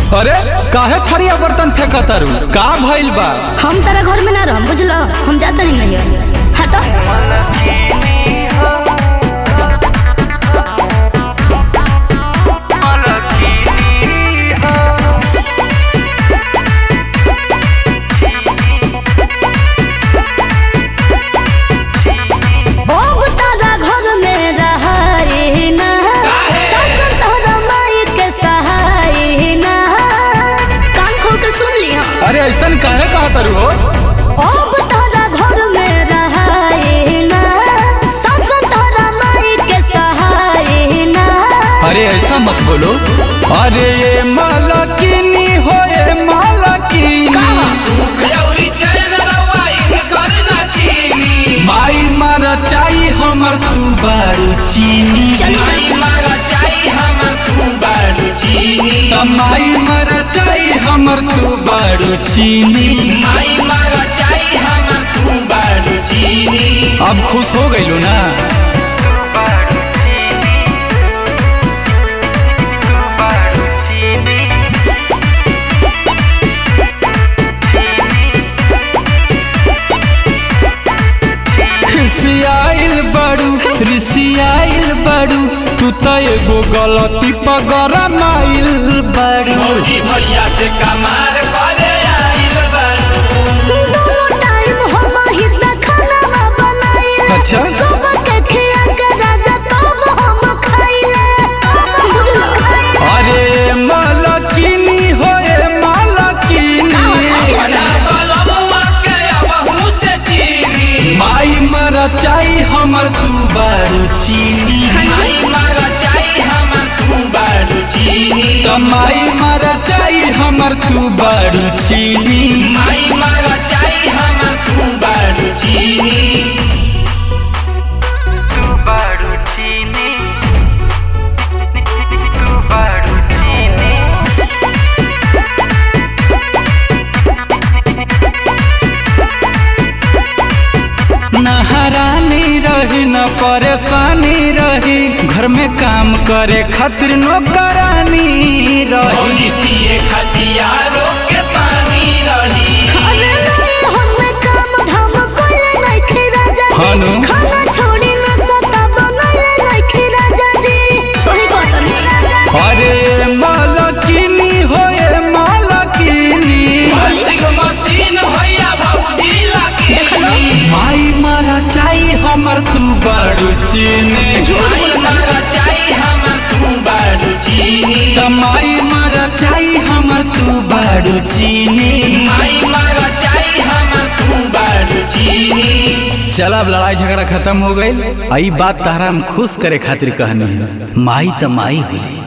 अरे काहे थरिया बर्तन फेंक तारू का भइल बा हम तारा घर में ना रहम बुझलो हम जाता नहीं नहीं हटो अब तारा घर में रहाई ना सच तोहरा माई के सहाई ना कान खोल के सुन ली हम अरे ऐसन काहे कहा तारू हो अब तारा घर में रहाई ना सच तोहरा माई के सहाई ना अरे ऐसा मत बोलो अरे ये मालकिनी हो ये मालकिनी माई मारा चाही हमर तू बारू चीनी चली तमाई मारा चाही हमर तू बारू चीनी अब खुश हो गइलो ना खिसियाइल बड़ू रिसियाइल बड़ू तू त एगो गलती पर गरमाइल बड़ू भैया से कमार करे आइल बारू दोनों टाइम हम ही त खाना बनाइले अच्छा। सबके खिया के राजा तब हम खाइले बुझलो अरे मालकिनी हो ए मालकिनी माई मरा चाही हमर तू बारू चीनी तमाई मरा चाही हमर तू बारू चीनी नहरानी रही न परेशानी रही घर में काम करे खातिर नौकरानी रही अरे नहीं हमें काम धाम कोले नहीं खे राजा जी हानो। खाना छोड़ी न सता बनले नहीं खे राजा जी सही कहत नहीं अरे मालकिनी हो ए मालकिनी देखलो माई मारा चाही हमर तू बारू चीनी तमाई मारा चाही हमर तू बारू चीनी चल अब लड़ाई झगड़ा खत्म हो गई आई बात तारा हम खुश करे खातिर कहनी है माई त माई होली